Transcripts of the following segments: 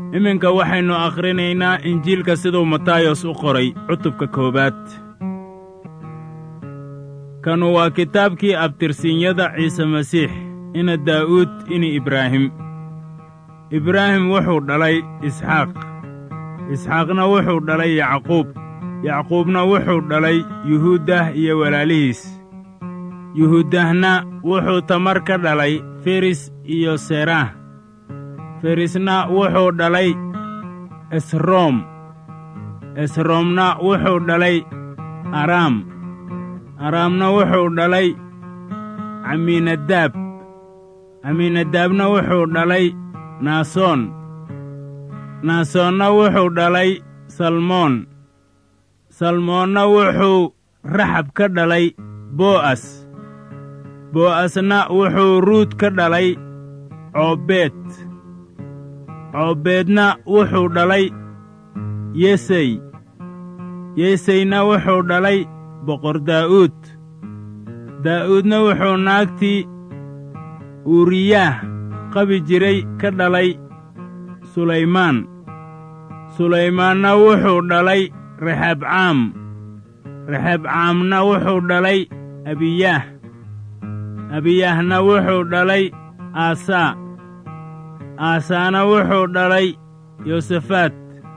iminka waxaynu akhrinaynaa injiilka siduu matayos u qoray cutubka koowaad kanu waa kitaabkii abtirsiinyada ciise masiix ina daa'uud ini ibraahim ibraahim wuxuu dhalay isxaaq isxaaqna wuxuu dhalay yacquub yacquubna wuxuu dhalay yuhuuddah iyo walaalihiis yuhuuddahna wuxuu tamar ka dhalay feris iyo seraah ferisna wuxuu dhalay esroom esroomna wuxuu dhalay araam araamna wuxuu dhalay camiinadaab camiinadaabna wuxuu dhalay naasoon naasoonna wuxuu dhalay salmoon salmoonna wuxuu raxab ka dhalay bo'as bo'asna wuxuu ruud ka dhalay coobeed coobeedna wuxuu dhalay yesey yeseyna wuxuu dhalay boqor daa'uud daa'uudna wuxuu naagtii uuriyaah qabi jiray ka dhalay sulaymaan sulaymaanna wuxuu dhalay rexabcaam rexabcaamna wuxuu dhalay abiyaah abiyaahna wuxuu dhalay aasaa aasaana wuxuu dhalay yosafaat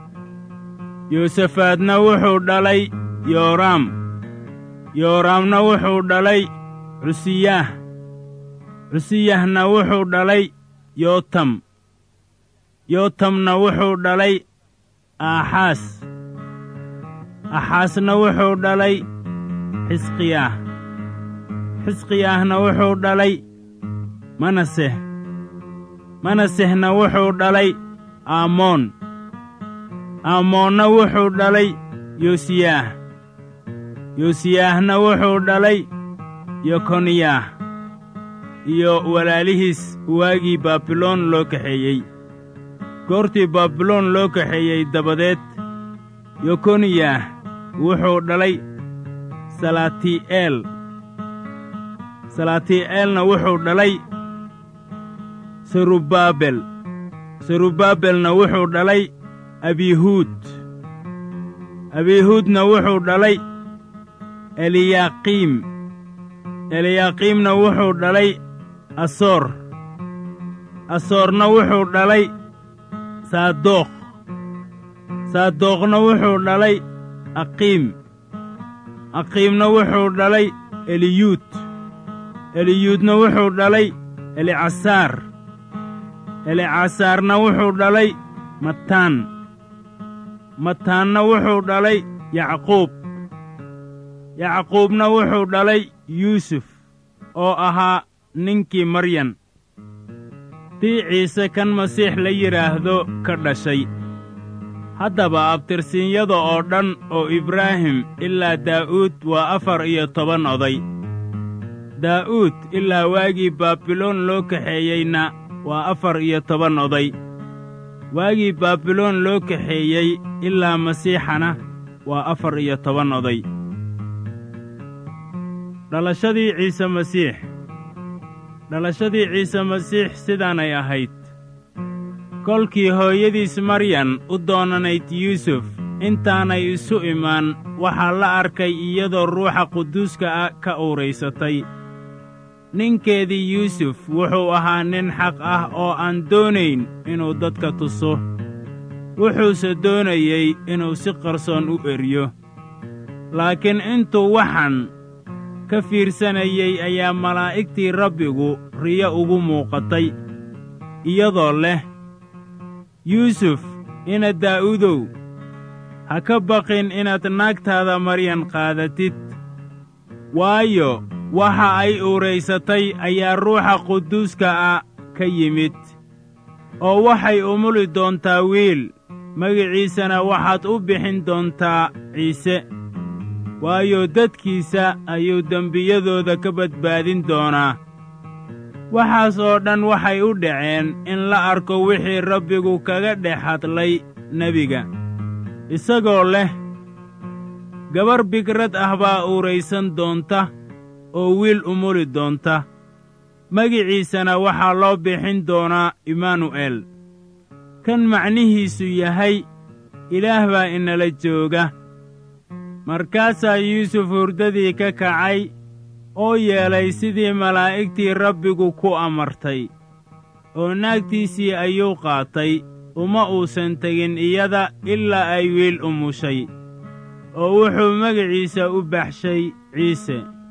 yosafaadna wuxuu dhalay yooraam yooraamna wuxuu dhalay cusiyaah cusiyahna wuxuu dhalay yootam yootamna wuxuu dhalay aaxaas axaasna wuxuu dhalay xisqiyaah xisqiyaahna wuxuu dhalay manaseh manasehna wuxuu dhalay aamoon aamoonna wuxuu dhalay yosiyaah yosiyaahna wuxuu dhalay yokoniyaah iyo walaalihiis waagii baabiloon loo kaxeeyey goortii baabiloon loo kaxeeyey dabadeed yokoniyah wuxuu dhalay salaatii'eel salaatii'eelna wuxuu dhalay serubaabel serubaabelna wuxuu dhalay abihuud abihuudna wuxuu dhalay eliyaaqiim eliyaaqiimna wuxuu dhalay asoor asoorna wuxuu dhalay saadookh saadookhna wuxuu dhalay aqiim aqiimna wuxuu dhalay eliyuud eliyuudna wuxuu dhalay elicasaar elicasaarna wuxuu dhalay mataan mataanna wuxuu dhalay yacquub yacquubna wuxuu dhalay yuusuf oo ahaa ninkii maryan tii ciise kan masiix la yidhaahdo ka dhashay haddaba abtirsiinyada oo dhan oo ibraahim ilaa daa'uud waa afar iyo toban oday daa'uud ilaa waagii baabiloon loo kaxeeyeyna waa afar iyo toban oday waagii baabiloon loo kaxeeyey ilaa masiixana waa afar iyo toban oday dhalashadii ciise masiix dhalashadii ciise masiix sidaanay ahayd kolkii hooyadiis maryan u doonanayd yuusuf intaanay isu imaan waxaa la arkay iyadoo ruuxa quduuska ah ka uuraysatay ninkeedii yuusuf wuxuu ahaa nin xaq ah oo aan doonayn inuu dadka tuso wuxuuse doonayey inuu si qarsoon u eryo laakiin intuu waxan ka fiirsanayey ayaa malaa'igtii rabbigu riyo ugu muuqatay iyadoo leh yuusuf ina daa'uudow ha ka baqin inaad naagtaada maryan qaadatid waayo waxa ay uuraysatay ayaa ruuxa quduuska ah ka yimid oo waxay umuli doontaa wiil magiciisana waxaad u bixin doontaa ciise waayo dadkiisa ayuu dembiyadooda ka badbaadin doonaa waxaas oo dhan waxay u dhaceen in la arko wixii rabbigu kaga dhex hadlay nebiga isagoo leh gabar bigrad ah baa uuraysan doonta oo wiil umuli doonta magiciisana waxaa loo bixin doonaa imaanu'el kan macnihiisu yahay ilaah baa inala jooga markaasaa yuusuf hurdadii ka kacay oo yeelay sidii malaa'igtii rabbigu ku amartay oo naagtiisii ayuu qaatay uma uusan tegin iyada ilaa ay wiil umushay oo wuxuu magaciisa u baxshay ciise